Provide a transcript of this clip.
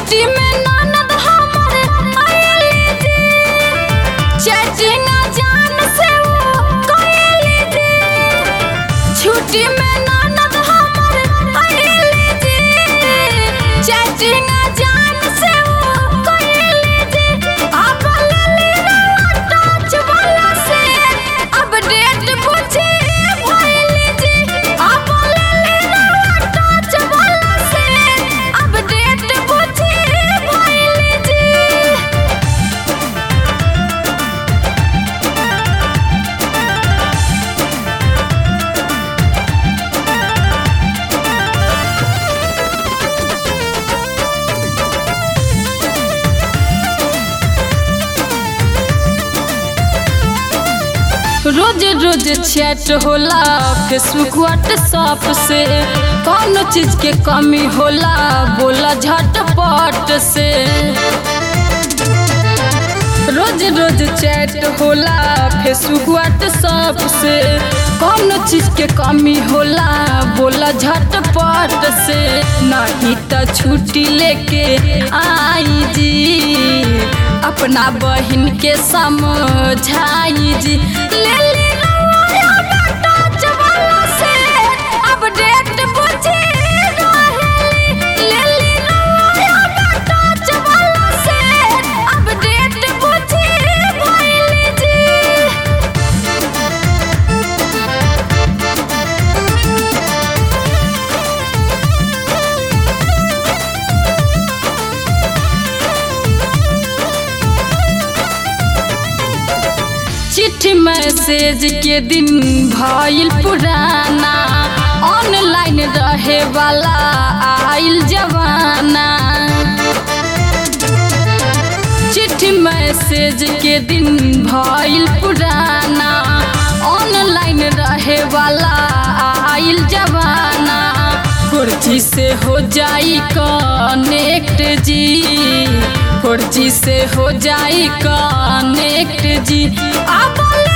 छुट्टी में ननद हमर आइली जी चैटिंग जान से वो कइली जी छुट्टी में ननद हमर आइली जी चैटिंग जान से वो कइली जी अब लेली रवा टच वाला से अपडेट पूछी भइली जी अब लेली रवा टच वाला से अपडेट पूछी भइली जी रोज रोज चैट होला फेसबुक व्हाट्सएप से कौन चीज के कमी होला बोला झटपट से रोज रोज चैट होला फेसबुक व्हाट्सएप से कौन चीज के कमी होला बोला झटपट से नहीं तो छुट्टी लेके आई जी अपना बहन के समझाई जी ले ली रवाया बेटा जवाला से अपडेट पूछी रहेली ले ली रवाया बेटा जवाला से अपडेट पूछी भइली जी चिट्ठी मैसेज के दिन भइल पुराना ऑनलाइन रहे वाला आइल जवाना चिट्ठी मैसेज के दिन भइल पुराना ऑनलाइन रहे वाला आइल जवाना कुर्सी से हो जाई कनेक्ट जी कुर्सी से हो जाई कनेक्ट जी अब ले